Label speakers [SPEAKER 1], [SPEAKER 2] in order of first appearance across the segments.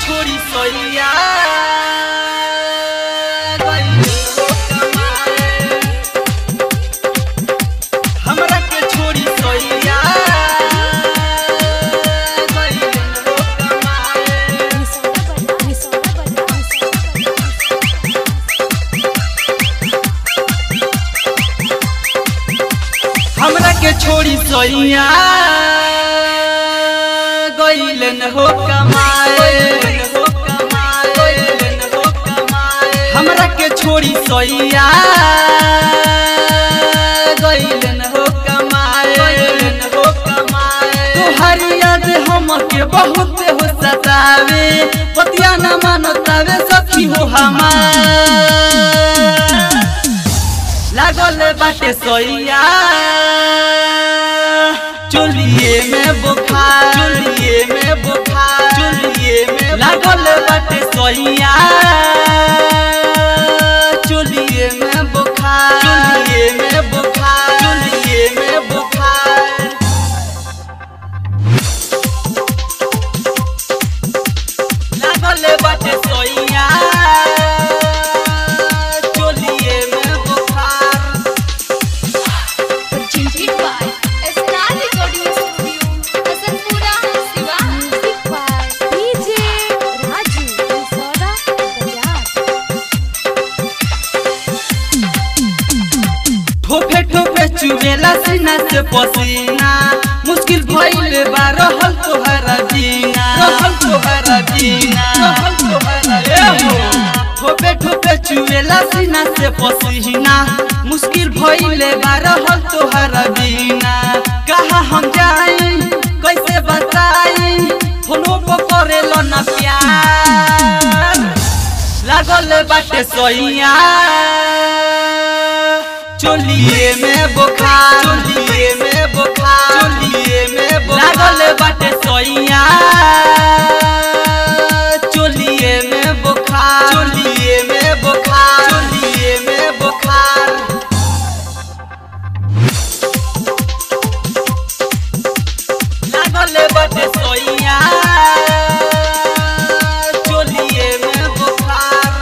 [SPEAKER 1] छोड़ी सोइया गइल हो कमाए। हमरा के छोड़ी सोइया गइल हो कमाए। हमरा के छोड़ी सोइया गइलन हो कमाए हमरा के छोड़ी सोइया गइलन हो कमाए तोहर याद हमके बहुत हो सतावे पतिया न मानतावे सखी हो हमार लागल बाटे सोइया चोलिए में बुखार चोलिए में बुखार चोलिए में लागल बाटे सोइया चोलिए में बुखार चोलिए में बुखार चोलिए में बुखार लागल बाटे सोइया चोलिए में बुखार ठोपे ठोपे चुबेला सीना से पसीना मुश्किल भइल बा रहल तोहरा जीना रहल तोहरा जीना रहल तोहरा जीना ठोपे ठोपे चुबेला सीना से पसीना मुश्किल भइल बा रहल तोहरा जीना कहा हम जाई कैसे बताई फोनो पर करेलो ना प्यार लागल बाटे सोइया चोलिए में बुखार चोलिए में बुखार चोलिए में बुखार लागल बाटे सोइया चोलिए में बुखार चोलिए में बुखार चोलिए में बुखार लागल बाटे सोइया चोलिए में बुखार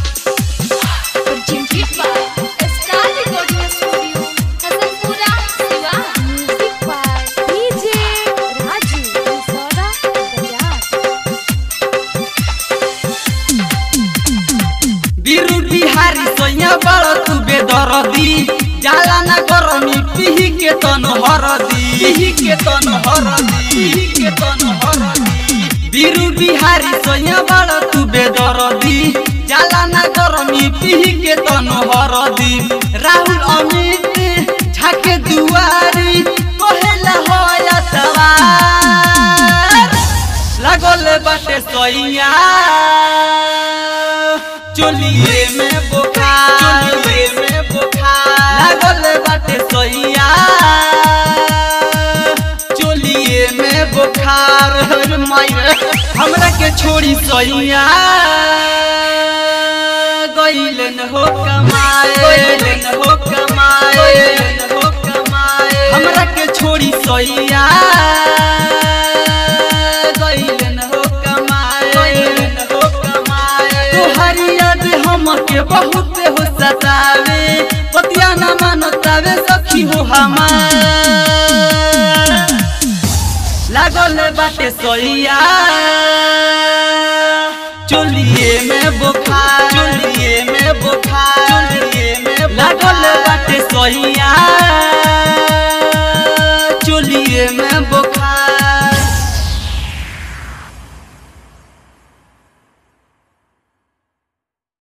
[SPEAKER 1] बीरू बिहारी सोया बड़ तू बेदरदी जाला ना गरमी पिही के तन हरदी पिही के तन हरदी पिही के तन हरदी बीरू बिहारी सोया बड़ तू बेदरदी जाला ना गरमी पिही के तन हरदी राहुल अमित झाके दुआरी कहेला होया सवार लागल बाटे सोइया चोलिए में बुखार चोलिए में बुखार लागल बाटे सोइया चोलिए में बुखार अरे मायर हमरा के छोड़ी सोइया गइलन हो कमाए गइलन हो कमाए गइलन हो कमाए हमरा के छोड़ी सोइया गइलन हो कमाए गइलन हो कमाए तोहर याद हमके बहुत हो सतावे पतिया न मानतावे सखी हो हमार लागल बाटे सोइया चोलिए में बुखार चोलिए में बुखार चोलिए में लागल बाटे सोइया